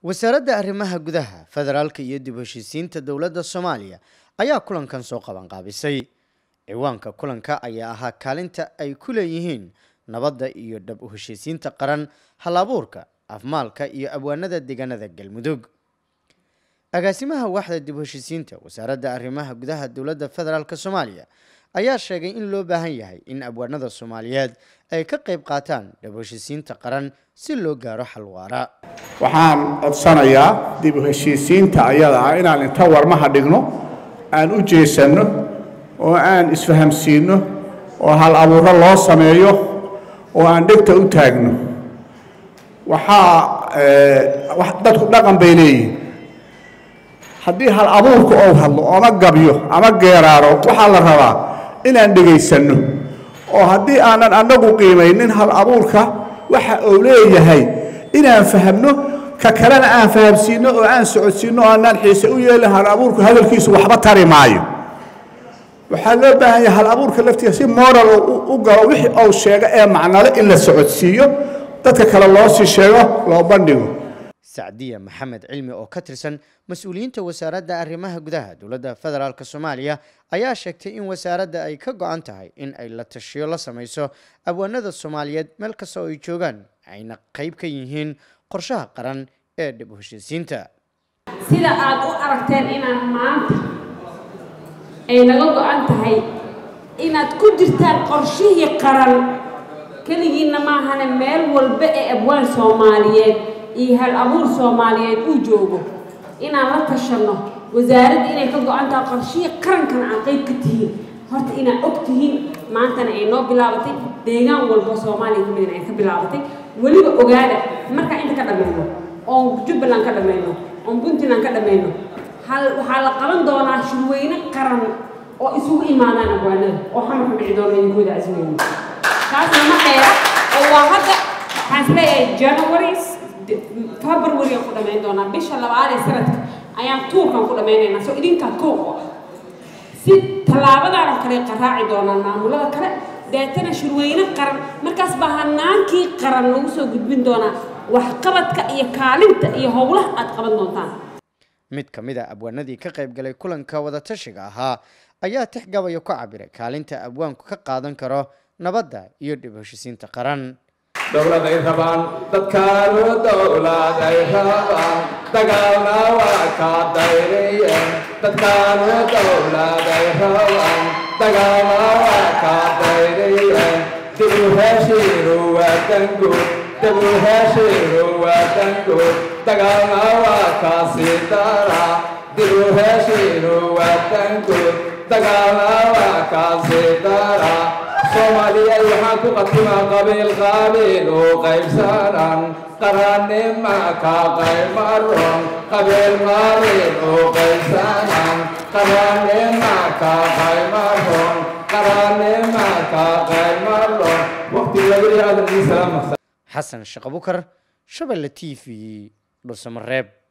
wasaaradda arrimaha gudaha federaalka iyo dib u heshiisiinta dowladda soomaaliya ayaa kulankan soo qabanqaabisay ciwaanka kulanka ayaa ahaa kaalinta ay ku leeyihiin nabadda iyo dhab u heshiisiinta qaran hal-abuurka afmaalka iyo abwaanada deegaanada galmudug agaasimaha waaxda dib u heshiisiinta wasaaradda arrimaha gudaha dowladda federaalk soomaaliya ayaa sheegay in loo baahan yahay in abwaanada soomaaliyeed ay ka qayb qaataan dhab u heshiisiinta qaran si loo gaaro xal waara waxaan codsanayaa dib u heshiisiinta ayada ah inaan inta warmaha dhigno aan u jeesanno oo aan isfahamsiinno oo hal abuuro loo sameeyo oo aan dhegta u taagno waxaa dadku dhaqan bay leeyihin haddii hal abuurku ou hadlo ama gabyo ama geeraaro waxaa la rabaa inaan dhegaysanno oo haddii aanan annagu qiimaynin hal abuurka waxa uu leeyahay inaan fahamno ka kalena aan fahamsiinno oo aan socodsiinno oo aanaan xiise u yeelin hal abuurku hadalkiisu waxba tari maayo waxaa loo baahan yahay hal abuurka laftiisa si moral u galo wixii uu sheego ee macnale in la socodsiiyo dadka kale loo sii sheego loo bandhigo sacdiya maxamed cilmi oo ka tirsan mas-uuliyiinta wasaaradda arrimaha gudaha dowladda federaalk soomaaliya ayaa sheegtay in wasaaradda ay ka go-an tahay in ay la tashiyo la samayso abwaanada soomaaliyeed meel kasta oo ay joogaan ayna qayb ka yihiin qorshaha qaran ee dhib u heshiisiinta sida aad u aragteen inaan maanta ay naga go-an tahay inaad ku jirtaan qorshihii qaran keligiinna maahane meel walba ee abwaan soomaaliyeed iyo hal abuur soomaaliyeed uu joogo inaan la tashanno wasaaradda inay ka go-an tahay qorshihii qarankana aan qayb ka tihiin horta inaad og tihiin maantana ay noo bilaabatay deegaan walba soomaaliya ka midna ay ka bilaabatay weliba ogaada markaan inta ka dhammayno oon jubbaland ka dhammayno oon puntland ka dhammayno hal waxaa la qaban doonaa shirweyne qaran oo isugu imaadaan abwaanada oo xamarka dhici doona idinkooda casweyne taasna ma dheera oo waa hadda waxaan isleeyahay january february aan ku dhammayn doonaa bisha labaad ee sanadka ayaan tuurkan ku dhammaynaynaa soo idinkaa kow oo ah si tallaabadan oo kale qaraaci doonaan maamulada kale deetana shirweyne qaran markaas baa hanaankii qaran lagu soo gudbin doonaa waxqabadka iyo kaalinta iyo howlaha aad qaban doontaan mid ka mid a abwaanadii ka qayb galay kulanka wadatashiga ahaa ayaa tix gabayo ku cabiray kaalinta abwaanku ka qaadan karo nabadda iyo dhib heshiisiinta qaran dowladay rabaan dadkaanu dowladay rabaan dagaalna waa kaa dayriyeen dadkaanu dowladay rabaan dagaalna waa kaa dayriyeen dib u heshiinu waa danguud dib u heshiinu waa danguud dagaalna waa kaa sii dara dib u heshiinu waa danguud dagaalna waa kaa sii dara soomaaliyeed waxaan ku qatimaa qabiil qabiil u qaybsanan qarannima ka qaymaron qabiil qabiil u qaybsanan qarannima ka qaymaron qarannima ka qaymaron waqti laga yaadan salaam xasan shaqabukar shabelle t v dhuusamareeb